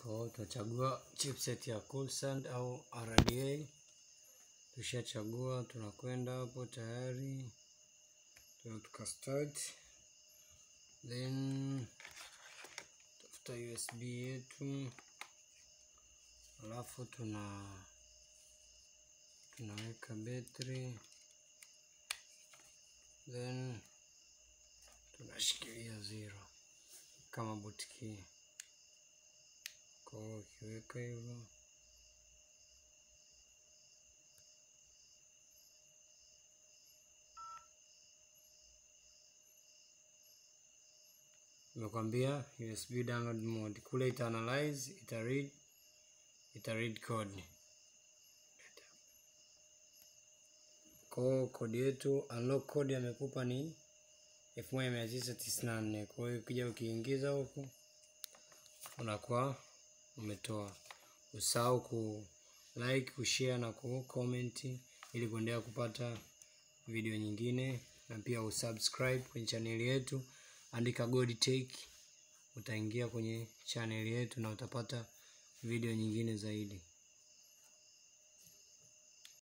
Kwa hiyo tutachagua chipset ya Coolsand au RDA. Tushachagua, tunakwenda hapo tayari, tuna tuka start, then tafuta USB yetu, alafu tuna tunaweka betri, then tunashikilia zero kama boot key. Kwa hiyo ukiweka hivyo Nimekwambia USB download mode kule, ita analyze, ita read, ita read code. Kwa kodi yetu unlock code amekupa ni elfu moja mia tisa tisini na nne. Kwa hiyo ukija ukiingiza huku unakuwa umetoa. Usahau ku like, kushare na ku comment ili kuendelea kupata video nyingine, na pia usubscribe kwenye chaneli yetu, andika Godtech utaingia kwenye chaneli yetu na utapata video nyingine zaidi.